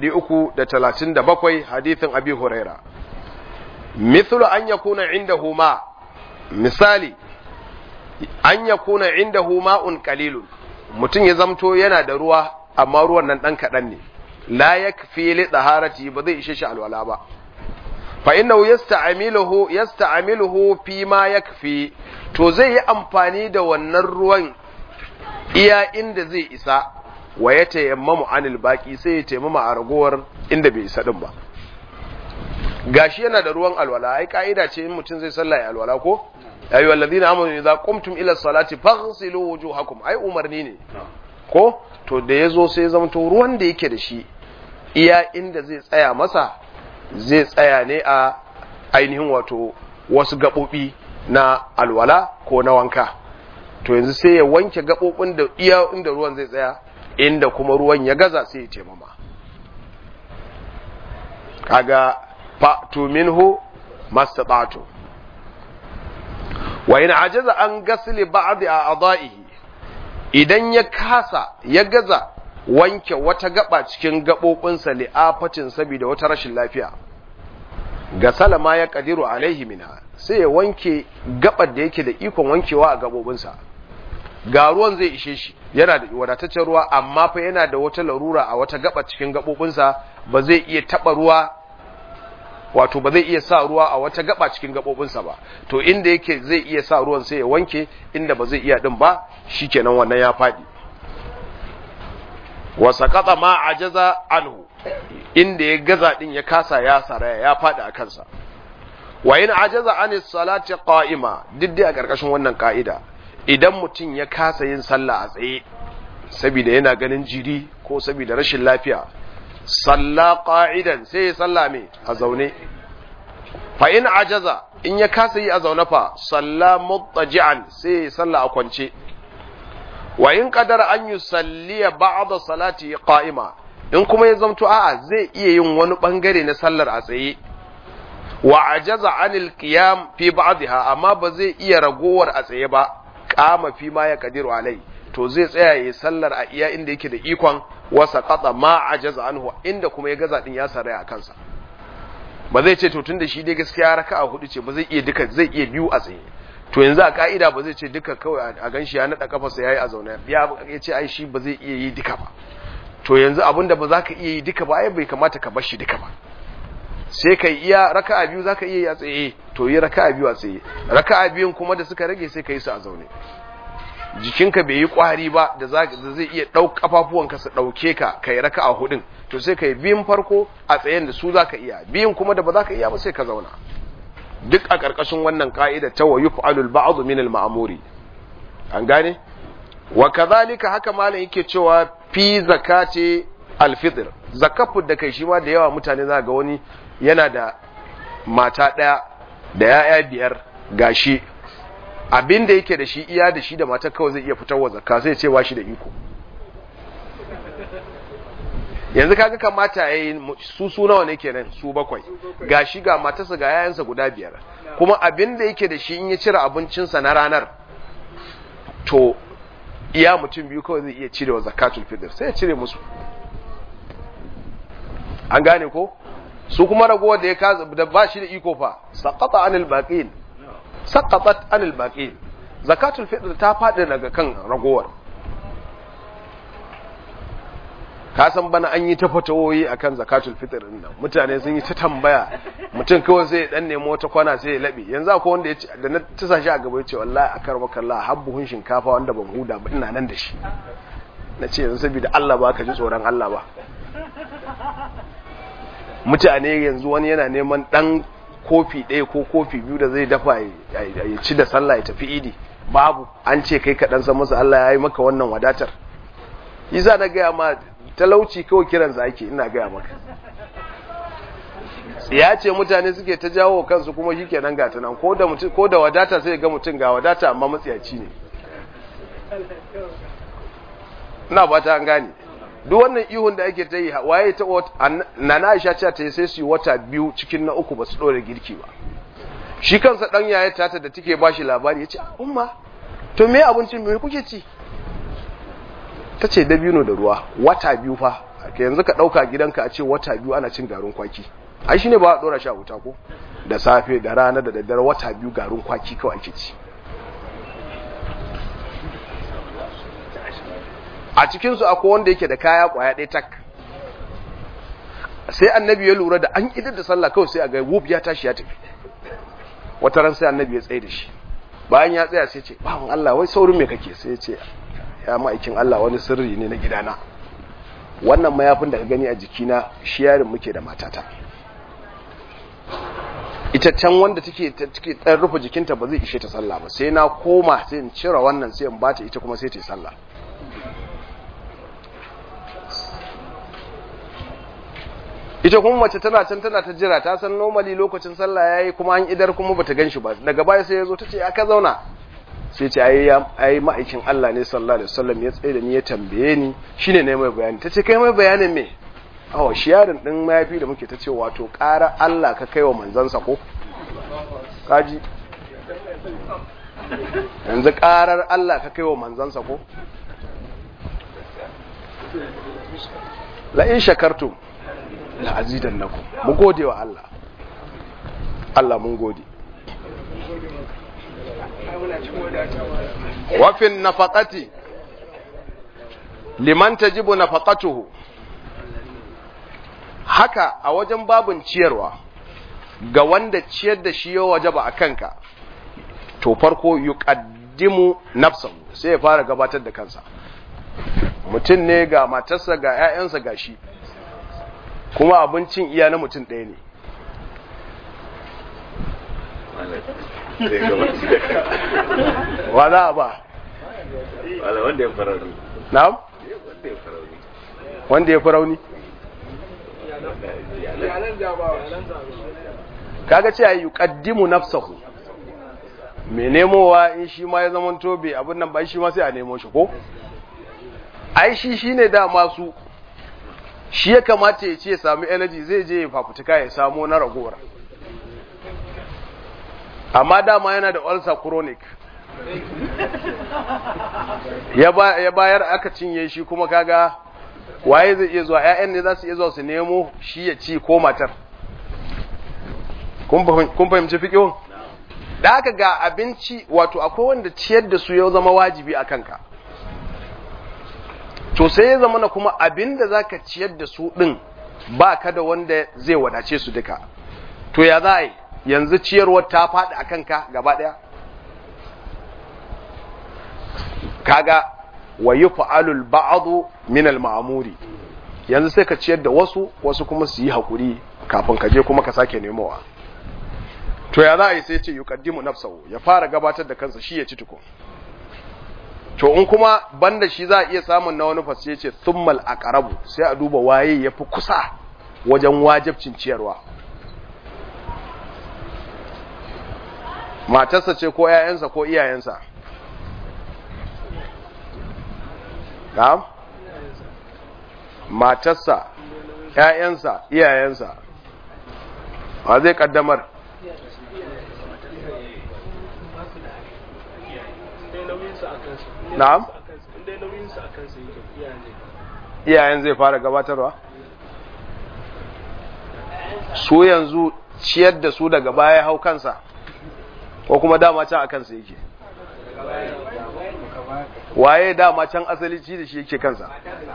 1337 hadisin Abi Huraira mithlu an yakuna indahu ma misali an yakuna indahu ma'un qalilun mutum ya zamto yana da ruwa amma ruwan nan dan kadan ne la yakfi li taharati ba zai ishe shi alwala ba fa innahu yasta'miluhu yasta'miluhu fi ma yakfi to zai yi amfani da wannan ruwan iya inda zai isa wa ya tayammamu anil baki sai ya taimama a ragowar inda bai isa din ba gashi yana da ruwan alwala ai ka'ida ce in mutum zai sallah ya alwala ko ayu alladhina amanu idza qumtum ila salati faghsilu wujuhakum ai umarni ne ko to da yazo sai zamto ruwan da yake da shi iya inda zai tsaya masa zai tsaya ne a ainihin wato wasu gabobi na alwala ko na wanka to yanzu sai ya wanke gabobin da iya inda ruwan zai tsaya inda kuma ruwan ya gaza sai ya taimama kaga fa'tu minhu mastata'tu wa in ajaza an gasli ba'd a'dahi idan ya kasa ya gaza wanke wata gaba cikin gabobinsa li'afatin saboda wata rashin lafiya ga salama ya kadiru alaihi minha sai ya wanke gabar da yake da ikon wankewa a gabobinsa ga ruwan zai ishe shi yana da wadataccen ruwa amma fa yana da wata larura a wata gaba cikin gabobinsa ba zai iya taba ruwa wato ba zai iya sa ruwa a wata gaba cikin gabobinsa ba to inda yake zai iya sa ruwan sai ya wanke inda ba zai iya din ba shikenan wannan ya fadi wa saqata ma ajaza anhu inda ya gaza din ya kasa ya saraya ya fadi a kansa wa in ajaza anis salati qa'ima duk dai a karkashin wannan ka'ida idan mutum ya kasa yin sallah a tsaye saboda yana ganin jiri ko saboda rashin lafiya salla qa'idan sai ya salla me a zaune fa in ajaza in ya kasa yi a zaune fa salla muttaji'an sai ya salla a kwance wa in qadara an yusalliya ba'da salati qa'ima in kuma ya zamto a'a zai iya yin wani bangare na sallar a tsaye wa ajaza anil qiyam fi ba'dha amma ba zai iya ragowar a tsaye ba qama fi ma ya kadiru alai to zai tsaya yayi sallar a iya inda yake da ikon wasa qata ma ajaza anhu inda kuma ya gaza din ya saraya a kansa ba zai ce to tunda shi dai gaskiya raka'a hudu ce ba zai iya duka zai iya biyu a tsaye to yanzu a ka'ida ba zai ce duka kawai a ganshi ya nada kafarsa yayi a zaune ya ya ce ai shi ba zai iya yi duka ba to yanzu abinda ba za ka iya yi duka ba ai bai kamata ka bar shi duka ba sai kai iya raka'a biyu zaka iya yi a tsaye to yi raka'a biyu a tsaye raka'a biyun kuma da suka rage sai kai su a zaune jikinka bai yi kwari ba da zai iya ɗau kafafuwanka su ɗauke ka kai raka'a hudun to sai kai biyun farko a tsayen da su zaka iya biyun kuma da ba zaka iya ba sai ka zauna duk a ƙarƙashin wannan ka'ida ta wa yuf'alu al-ba'd min al-ma'muri an gane wa kadhalika haka malam yake cewa fi zakati al-fitr zakafu da kai shi ma da yawa mutane za ga wani yana da mata ɗaya da ya'ya biyar gashi abin da yake da shi iya da shi da matar kawai zai iya fitar wa zakka sai ce ba shi da iko yanzu kaga kamata yayi su su nawa ne kenan su bakwai gashi ga matarsa ga yayansa guda biyar kuma abin da yake da shi in ya cire abincinsa na ranar to iya mutum biyu kawai zai iya cire wa zakatul fitr sai ya cire musu an gane ko su kuma ragowar da ya kaza da ba shi da iko fa saqata anil baqin saqatat anil baqin zakatul fitr ta fadi daga kan ragowar ka san bana an yi ta fatawoyi akan zakatul fitr din nan mutane sun yi ta tambaya mutum kawai sai ya dan nemo wata kwana sai ya labe yanzu akwai wanda ya ce da na tisa shi a gaba ya ce wallahi akar bakalla har buhun shinkafa wanda ban huda ba ina nan da shi na ce yanzu saboda Allah ba ka ji tsoron Allah ba mutane yanzu wani yana neman dan kofi ɗaya ko kofi biyu da zai dafa ya ci da sallah ya tafi idi babu an ce kai kaɗan san masa Allah ya yi maka wannan wadatar za na gaya ma talauci kawai kiransa ake ina gaya maka ya ce mutane suke ta jawo kansu kuma shi kenan gata nan ko da wadata sai ga mutum ga wadata amma matsiyaci ne ina ba ta an gane duk wannan ihun da ake ta yi waye ta na na aisha cewa ta yi sai su yi wata biyu cikin na uku ba su ɗora girki ba shi kansa ɗan yaya tata da take ba shi labari ya ce umma to me abincin me kuke ci ta ce dabino da ruwa wata biyu fa ka yanzu ka ɗauka gidanka a ce wata biyu ana cin garin kwaki ai shine ba a ɗora sha wuta ko da safe da rana da daddare wata biyu garin kwaki kawai ake ci a cikinsu akwai wanda yake da kaya kwaya ɗaya tak sai annabi ya lura da an idar da sallah kawai sai a ga wuf ya tashi ya tafi wata ran sai annabi ya tsaye da shi bayan ya tsaya sai ce bawan Allah wai saurin me kake sai ya ce ya ma'aikin Allah wani sirri ne na gidana wannan mayafin da ka gani a jikina shi yarin muke da matata ita can wanda take take dan rufe jikinta ba zai ishe ta sallah ba sai na koma sai in cire wannan sai in bata ita kuma sai ta yi sallah ita kuma mace tana can tana ta jira ta san normally lokacin sallah yayi kuma an idar kuma bata ganshi ba daga baya sai yazo tace aka zauna sai ce ai ai ma'aikin Allah ne sallallahu alaihi wasallam ya tsaye da ni ya tambaye ni shine ne mai bayani tace kai mai bayanin me awa shi yarin din mayafi da muke tace wato ƙara Allah ka kaiwa manzansa ko kaji yanzu ƙarar Allah ka kaiwa manzansa ko la in shakartum la azidannakum mu gode wa Allah Allah mun gode wafin nafaqati liman tajibu nafaqatuhu haka a wajen babin ciyarwa ga wanda ciyar da shi ya wajaba a kanka to farko yuqaddimu nafsahu sai ya fara gabatar da kansa mutum ne ga matarsa ga 'ya'yansa ga shi kuma abincin iya na mutum ɗaya ne wa za a ba wanda ya farauni na'am wanda ya farauni wanda ya fi rauni kaga ce yi yuqaddimu nafsahu me nemowa in shi ma ya zama tobe abin nan ba shi ma sai a nemo shi ko ai shi shine da masu shi ya kamata ya ce ya sami energy zai je ya fafutuka ya samo na ragowar amma dama yana da ulcer chronic ya bayar aka cinye shi kuma kaga waye zai iya zuwa ƴaƴan ne za su iya zuwa su nemo shi ya ci ko matar kun fahimci fiƙihun da aka ga abinci wato akwai wanda ciyar da su ya zama wajibi a kanka to sai ya zama na kuma abin da za ka ciyar da su ɗin ba ka da wanda zai wadace su duka to ya za a yi yanzu ciyarwar ta faɗi a kanka gaba ɗaya kaga wa yi fa'alul ba'adu minal ma'amuri yanzu sai ka ciyar da wasu wasu kuma su yi haƙuri kafin ka je kuma ka sake nemowa to ya za a yi sai ce yuqaddimu nafsahu ya fara gabatar da kansa shi ya ci tukun to in kuma banda shi za a iya samun na wani fasi yace thummal aqrabu sai a duba waye yafi kusa wajen wajibcin ciyarwa matarsa ce ko ƴaƴansa ko iyayensa na'am matarsa ƴaƴansa iyayensa wa zai kaddamar na'am iyayen zai fara gabatarwa su yanzu ciyar da su daga baya hau kansa ko kuma dama can a kansa yake waye dama can asali ci da shi yake kansa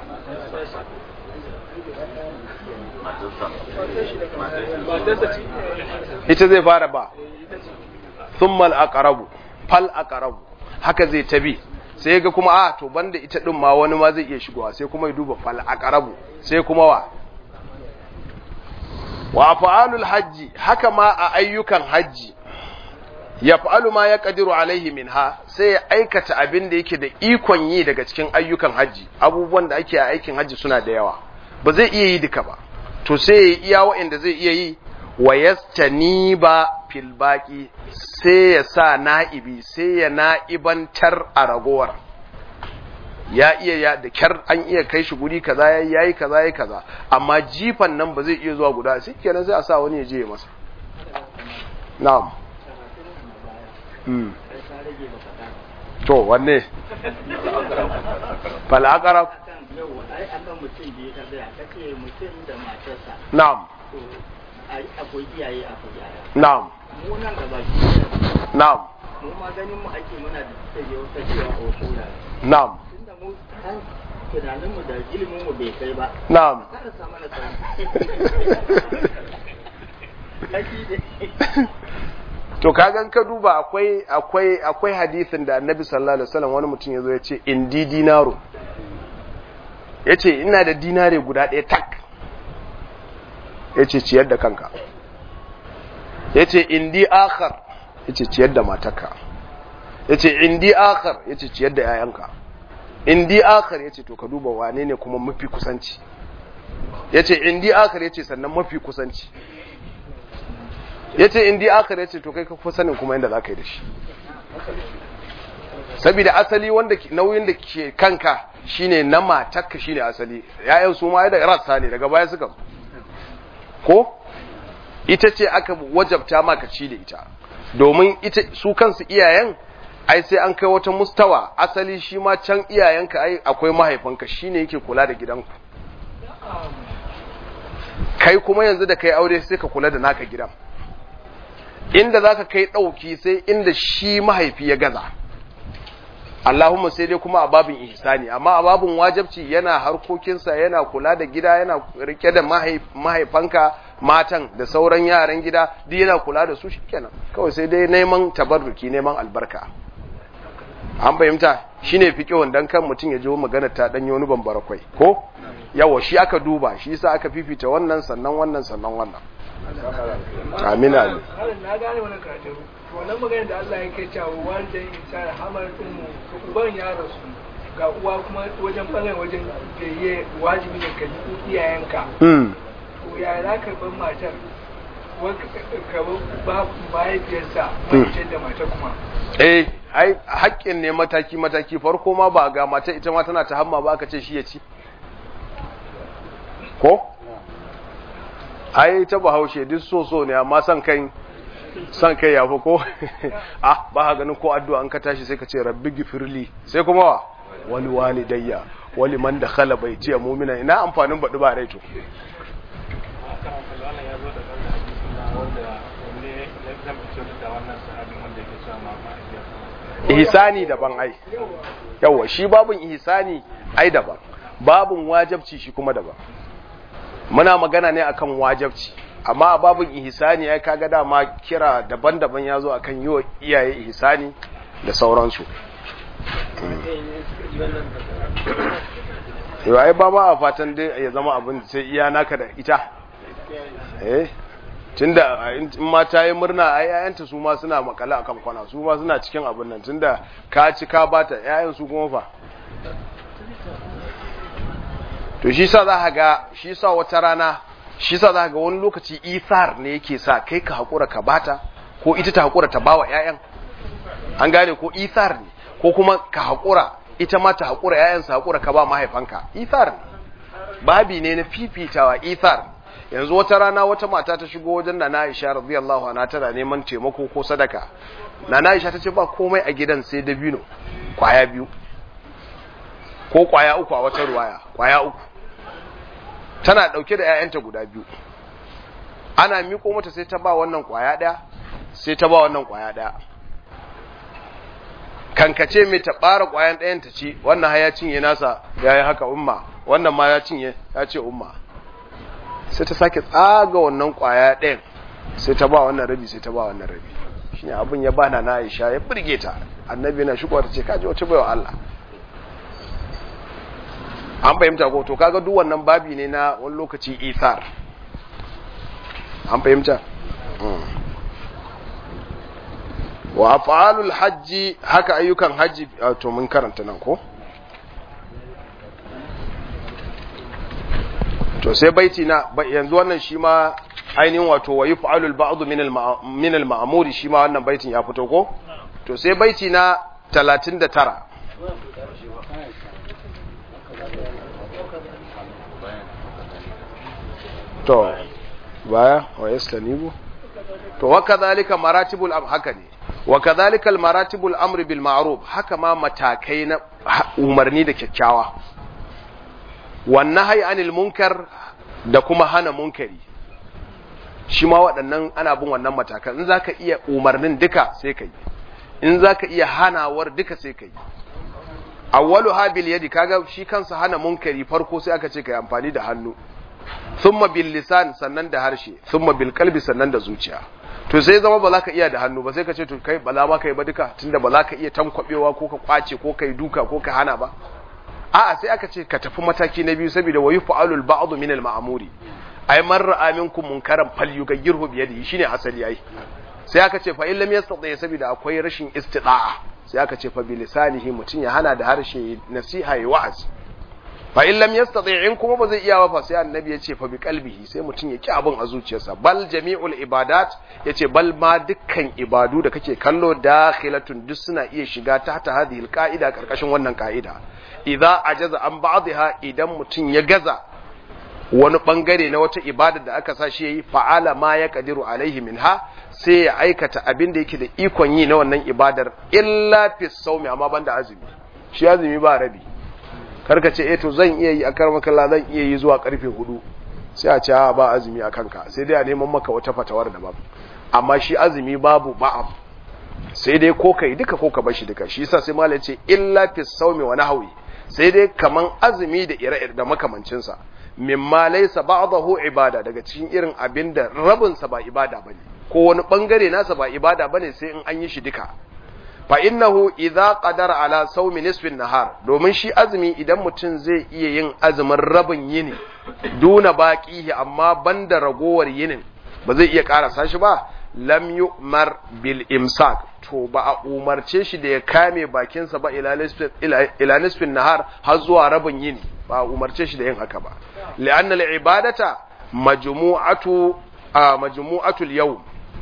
ita zai fara ba thummal aqrabu fal aqrabu haka zai tabi sai ga kuma a to banda ita din ma wani ma zai iya shigowa sai kuma ya duba fal aqrabu sai kuma wa wa fa'alul hajji haka ma a ayyukan hajji ya fa'alu ma ya ƙadiru alaihi minha sai ya aikata abin da yake da ikon yi daga cikin ayyukan hajji abubuwan da ake a aikin hajji suna da yawa ba zai iya yi duka ba to sai ya iya wa'inda zai iya yi wa yastani ba fil baki sai ya sa na'ibi sai ya na'ibantar a ragowar ya iya ya da kyar an iya kai shi guri kaza yayi yayi kaza yayi kaza amma jifan nan ba zai iya zuwa guda sai kenan sai a sa wani ya je ya masa na'am hmm to wanne fal aqrab na'am akwai iyaye akwai yaya na'am mu nan gaba na'am mu ma ganin mu ake muna da take wata cewa a wasu wurare na'am tunda mu kan tunanin mu da ilimin mu bai kai ba na'am kada sa mana tsari kashi da to kagan ka duba akwai akwai akwai hadisin da annabi sallallahu alaihi wasallam wani mutum yazo ya ce indi dinaru yace ina da dinare guda ɗaya tak yace ciyar da kanka yace indi akhar yace ciyar da matarka yace indi akhar yace ciyar da yayanka indi akhar yace to ka duba wane ne kuma mafi kusanci yace indi akhar yace sannan mafi kusanci ya ce indi aka ya ce to kai kafa sanin kuma yadda za ka yi da shi saboda asali wanda nauyin da ke kanka shine na matakka shine asali ya'yan su ma da rassa ne daga baya suka ko ita ce aka wajabta maka ci da ita domin ita su kansu iyayen ai sai an kai wata mustawa asali shi ma can iyayenka ai akwai mahaifinka shine yake kula da gidanku kai kuma yanzu da kai aure sai ka kula da naka gidan inda zaka kai dauki sai inda shi mahaifi ya gaza Allahumma sai dai kuma a babin ihsani amma a babin wajibci yana harkokinsa yana kula da gida yana rike da mahaifanka matan da sauran yaran gida duk yana kula da su shikenan kawai sai dai neman tabarruki neman albarka an fahimta shine fiqhun dan kan mutum ya ji magana ta dan wani bambara kwai ko yawa shi aka duba shi yasa aka fifita wannan sannan wannan sannan wannan amin amin na gane wannan karatu to wannan magana da Allah yake cewa walidan insan hamar ummu uban ya rasu ga uwa kuma wajen bangaren wajen da ya wajibi ne ka ji iyayenka mm to ya za ka bar matar ka ba mahaifiyarsa mahaifiyar da matar kuma eh ai haƙƙin ne mataki mataki farko ma ba ga mata ita ma tana ta hamma ba aka ce shi ya ci ko ai ta bahaushe duk so so ne amma san kai san kai yafi ko ah ba ha ganin ko addu'a an ka tashi sai ka ce rabbi gifirli sai kuma wa wali walidayya wali man dakhala baiti mu'mina ina amfanin badu ba rai to ihsani daban ai yawa shi babun ihsani ai daban babun wajabci shi kuma daban muna magana ne akan wajabci amma a babun ihsani ai kaga dama kira daban-daban yazo akan yiwa iyaye ihsani da sauransu yau ai ba ba a fatan dai ya zama abin sai iya naka da ita eh tunda in ma ta yi murna ai yayanta su ma suna makala akan kwana su ma suna cikin abin nan tunda ka ci ka bata yayan su kuma fa to shi sa za ga shi sa wata rana shi sa za ga wani lokaci isar ne yake sa kai ka hakura ka bata ko ita ta hakura ta bawa yayan an gane ko isar ne ko kuma ka hakura ita ma ta hakura yayan sa hakura ka ba mahaifanka isar ne babi ne na fifitawa isar yanzu wata rana wata mata ta shigo wajen Nana Aisha radiyallahu anha tana neman taimako ko sadaka Nana Aisha ta ce ba komai a gidan sai dabino kwaya biyu ko kwaya uku a wata ruwaya kwaya uku tana dauke da ƴaƴanta guda biyu ana miko mata sai ta ba wannan kwaya daya sai ta ba wannan kwaya daya kankace mai ta bara kwayan ɗayan ta ci wannan ha ya cinye nasa yayi haka umma wannan ma ya cinye ya ce umma sai ta sake tsaga wannan kwaya ɗayan sai ta ba wannan rabi sai ta ba wannan rabi shi ne abin ya bana na aisha ya birge ta annabi na shigo ta ce kaji wace baiwa Allah an fahimta ko to kaga duk wannan babi ne na wani lokaci ithar an fahimta wa af'alul hajji haka ayyukan hajji to mun karanta nan ko to sai baiti na yanzu wannan shi ma ainihin wato wa yuf'alu al-ba'd min al-ma'muri shi ma wannan baitin ya fito ko to sai baiti na 39 to baya wa yastanibu to wa kadhalika maratibul am haka ne wa kadhalika al-maratibul amri bil ma'ruf haka ma matakai na umarni da kyakkyawa wannan hai anil munkar da kuma hana munkari shi ma waɗannan ana bin wannan matakan in zaka iya umarnin duka sai ka yi in zaka iya hanawar duka sai ka yi awwalu habil yadi kaga shi kansa hana munkari farko sai aka ce ka yi amfani da hannu thumma bil lisan sannan da harshe thumma bil qalbi sannan da zuciya to sai zama ba za ka iya da hannu ba sai ka ce to kai ba za ma ka yi ba duka tunda ba za ka iya tankwabewa ko ka kwace ko ka yi duka ko ka hana ba a'a sai aka ce ka tafi mataki na biyu saboda wayu fa'alul ba'd min al-ma'muri ay man ra'a minkum munkaran falyughayyirhu bi yadihi shine asali ai sai aka ce fa illam yastati saboda akwai rashin istida'a sai aka ce fa bi lisanihi mutun ya hana da harshe nasiha ya wa'az fa illam yastati in kuma ba zai iya ba fa sai annabi ya ce fa bi qalbihi sai mutun ya ki abun a zuciyarsa bal jami'ul ibadat yace bal ma dukkan ibadu da kake kallo dakhilatun duk suna iya shiga tahta hadhihi al-qa'ida karkashin wannan ka'ida idza ajaza an ba'dha idan mutum ya gaza wani bangare na wata ibada da aka sa shi yayi fa'ala ma ya kadiru alaihi minha sai ya aikata abin da yake da ikon yi na wannan ibadar illa fi sawmi amma banda azumi shi azumi ba rabi karka ce eh to zan iya yi a karmakalla zan iya yi zuwa karfe hudu sai a ce ba azumi a kanka sai dai a neman maka wata fatawar daban amma shi azumi babu ba'am sai dai ko kai duka ko ka bar shi duka shi yasa sai malai ce illa fi sawmi wa nahwi sai dai kaman azumi da ire da makamancin sa mimma laysa ba'dahu ibada daga cikin irin abin da rabin sa ba ibada bane ko wani bangare nasa ba ibada bane sai in an yi shi duka fa innahu idza qadara ala sawmi nisfin nahar domin shi azumi idan mutum zai iya yin azumin rabin yini duna baqihi amma banda ragowar yinin ba zai iya karasa shi ba lam yu'mar bil imsak to ba a umarce shi da ya kame bakinsa ba ila nisfin nahar har zuwa rabin yini ba a umarce shi da yin haka ba li'anna al-ibadata majmu'atu majmu'atul yawm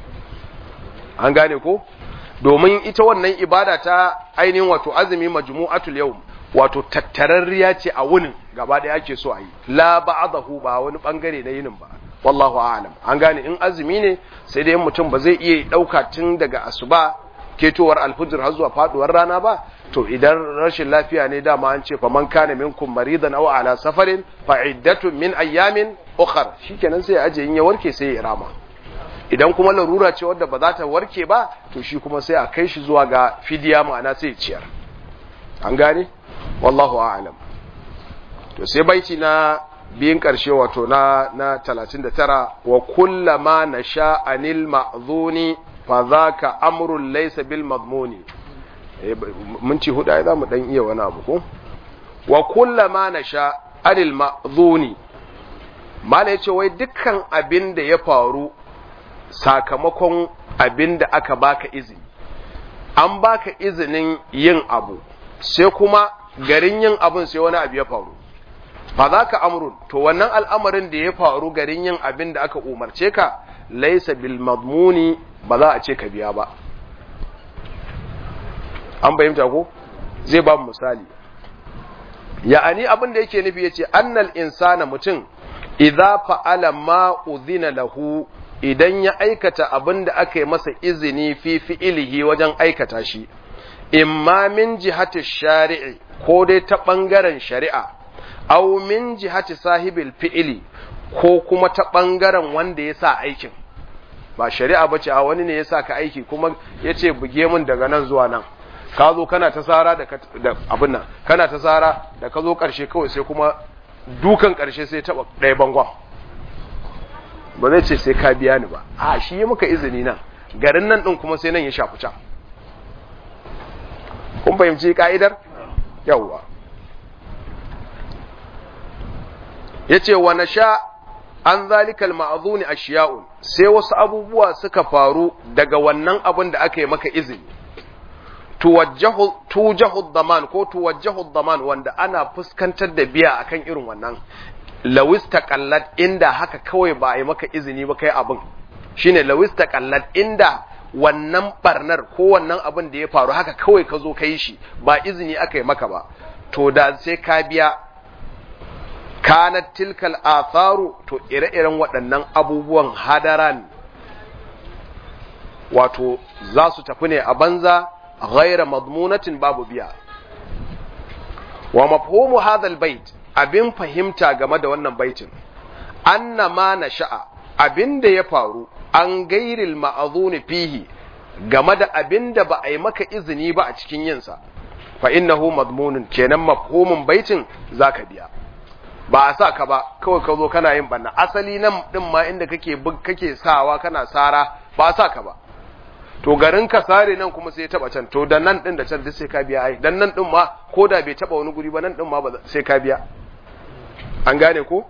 an gane ko domin ita wannan ibada ta ainihin wato azumi majmu'atul yawm wato tattararriya ce a wunin gaba da ake so a yi la ba'dahu ba wani bangare na yinin ba wallahu a'lam an gane in azumi ne sai dai mutum ba zai iya dauka tun daga asuba ketowar alfujr har zuwa faduwar rana ba to idan rashin lafiya ne dama an ce faman kana minkum maridan aw ala safarin fa iddatun min ayyamin ukhra shikenan sai aje in ya warke sai ya rama idan kuma larura ce wadda ba za ta warke ba to shi kuma sai a kai shi zuwa ga fidiya ma'ana sai ciyar an gane wallahu a'lam to sai baiti na biyin karshe wato na na 39 wa kullama nasha anil ma'zuni fa zaka amrun laysa bil madmuni mun ci huda za mu dan iya wani abu ko wa kullama nasha anil ma'zuni mala yace wai dukkan abin da ya faru sakamakon abin da aka baka izini an baka izinin yin abu sai kuma garin yin abin sai wani abu ya faru fa za ka amrun to wannan al'amarin da ya faru garin yin abin da aka umarce ka laisa bil madmuni ba za a ce ka biya ba an bayyanta ko zai ba misali ya'ani abin da yake nufi yace annal insana mutum idza fa'ala ma udhina lahu idan ya aikata abin da aka yi masa izini fi fi'ilihi wajen aikata shi, imma min jihati shari'i ko dai ta ɓangaren shari'a, au min jihati sahibil fi'ili ko kuma ta ɓangaren wanda ya sa aikin. Ba shari'a ba ce a wani ne ya sa ka aiki kuma ya ce buge min daga nan zuwa nan. Ka zo kana ta tsara da abin nan, kana ta tsara da ka zo ƙarshe kawai sai kuma dukan ƙarshe sai taɓa ɗaya bangon. ba zai ce sai ka biya ni ba a shi yi muka izini nan garin nan ɗin kuma sai nan ya shafi can kun fahimci ka'idar yawwa ya ce wa na sha an zalikal ma'azuni a shiya'un sai wasu abubuwa suka faru daga wannan abin da aka yi maka izini tuwajjahu daman ko tuwajjahu daman wanda ana fuskantar da biya akan irin wannan lawis taqallat inda haka kawai ba a yi maka izini ba kai abin shine lawis taqallat inda wannan barnar ko wannan abin da ya faru haka kawai ka zo kai shi ba izini aka yi maka ba to da sai ka biya kanat tilkal atharu to ire-iren waɗannan abubuwan hadaran wato za su tafi ne a banza ghaira madmunatin babu biya wa mafhumu hadha albayt abin fahimta game da wannan baitin anna ma na sha'a abin da ya faru an gairil ma'azuni fihi game da abin da ba a yi maka izini ba a cikin yinsa fa innahu madmunun kenan mafhumin baitin zaka biya ba a sa ka ba kawai ka zo kana yin banna asali nan din ma inda kake bug kake sawa kana sara ba a sa ka ba to garin ka sare nan kuma sai ya taba can to da nan din da can duk sai ka biya ai dan nan din ma ko da bai taba wani guri ba nan din ma sai ka biya an gane ko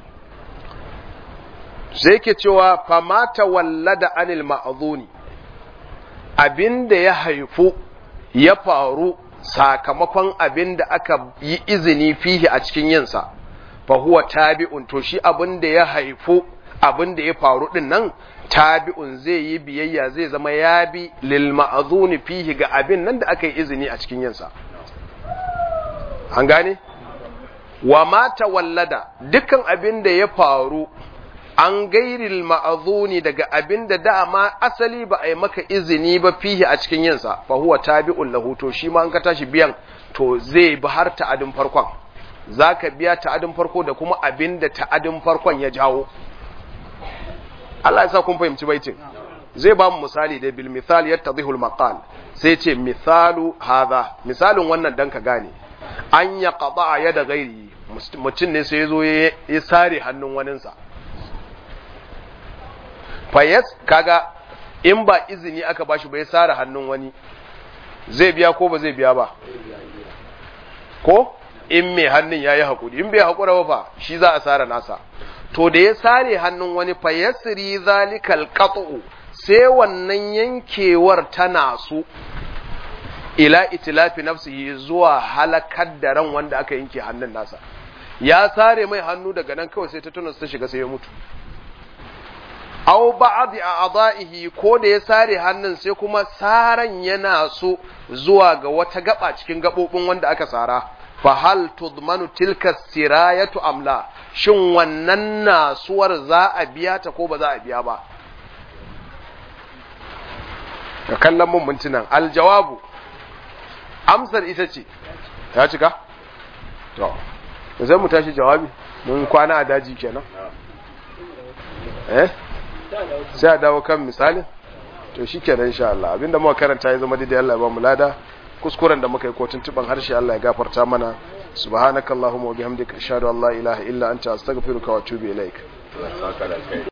sai ke cewa famata wallada anil ma'azuni abinda ya haifu ya faru sakamakon abinda aka yi izini fihi a cikin yinsa fa huwa tabi'un to shi abinda ya haifu abinda ya faru din nan tabi'un zai yi biyayya zai zama ya bi lil ma'azuni fihi ga abin nan da aka yi izini a cikin yinsa an gane wa mata wallada dukkan abin da ya faru an gairil ma'azuni daga abin da dama asali ba a yi maka izini ba fihi a cikin yinsa fa huwa tabi'un lahu to shi ma an ka tashi biyan to zai bi har ta'adin farkon zaka biya ta'adin farko da kuma abin da ta'adin farkon ya jawo Allah ya sa kun fahimci baitin zai ba mu misali da bil misal yattadhihu al maqal sai ce misalu hadha misalin wannan dan ka gane an ya qada yada gairi mutum ne sai yazo ya sare hannun waninsa fayas kaga in ba izini aka bashi ba ya sare hannun wani zai biya ko ba zai biya ba ko in mai hannun ya yi haƙuri in bai haƙura ba fa shi za a sare nasa to da ya sare hannun wani fa yasri zalikal qat'u sai wannan yankewar tana su ila itilafi nafsihi zuwa halakar da ran wanda aka yanke hannun nasa ya sare mai hannu daga nan kawai sai ta tunas ta shiga sai ya mutu aw ba'd a'dahi ko da ya sare hannun sai kuma saran yana so zuwa ga wata gaba cikin gabobin wanda aka sara fa hal tudmanu tilka sirayatu amla shin wannan nasuwar za a biya ta ko ba za a biya ba ka kallon mun mintunan aljawabu amsar ita ce ta cika to zai mu tashi jawabi mun kwana a daji kenan eh sai a dawo kan misalin to shi kenan insha Allah abinda muka karanta ya zama daidai Allah ya ba mu lada kuskuren da muka yi ko tuntuban harshe Allah ya gafarta mana subhanakallahumma wa bihamdika ashhadu an la ilaha illa anta astaghfiruka wa atubu ilaik